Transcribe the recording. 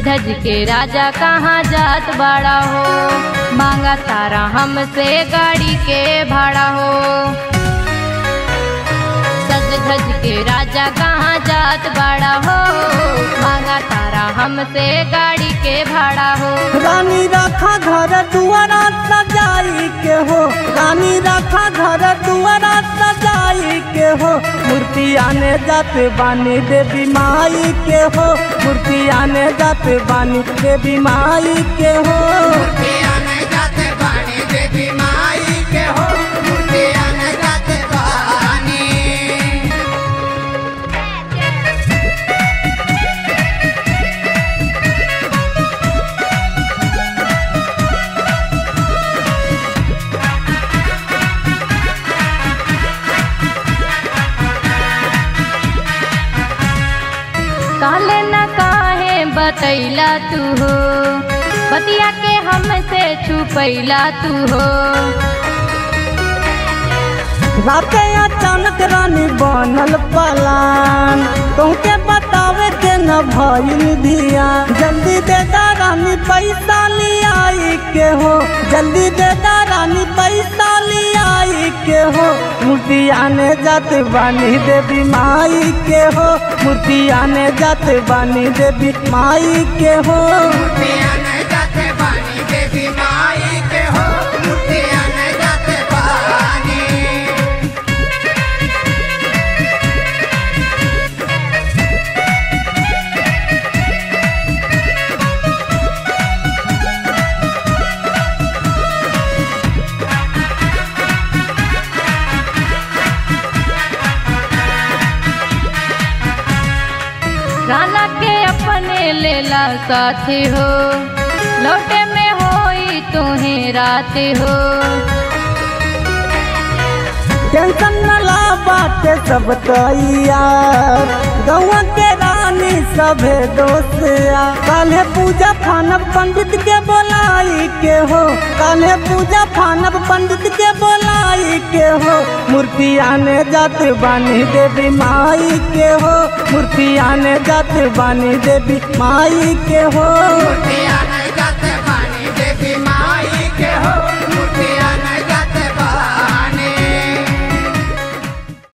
धज के राजा कहाँ जात बड़ा हो मांगा तारा हमसे गाड़ी के भाड़ा हो सज धज के राजा कहाँ जात बड़ा हो मांगा तारा हमसे गाड़ी के भाड़ा हो रानी रखा घर दुआरा सजाई के हो रानी रखा घर दुआरा सजाई के हो मूर्ति आने जाते बानी देवी माई के हो मूर्ति आने जाते बानी देवी माई के हो मूर्ति आने जाते बानी देवी माई के हो मूर्ति आने जाते बानी काले न काहे बतैला तू हो बतिया के हमसे छुपैला तू हो राते अचानक रानी बनल पलान तुमके बतावे के न भइल धिया जल्दी दे दा रानी पैसा लियाई के हो जल्दी दे दा रानी पैसा लियाई के हो मूर्ति आने जाते बानी देवी माई के हो मूर्ति आने जाते बानी देवी माई के हो मूर्ति आने जाते बानी देवी माई के हो मूर्ति आने जाते बानी राना के अपने लेला साथी हो लौटे में होई तुम्हें रात हो टेंशन न ला बाटे सब तैयार गौआ के रानी सभे दोस्तिया काल्हे पूजा फानब पंडित के बोलाई के हो काल्हे पूजा फानब पंडित के बोलाई के हो मूर्ति आने जाते बानी देवी माई के हो मूर्ति आने जाते बानी देवी माई के हो मूर्ति आने जाते बानी देवी माई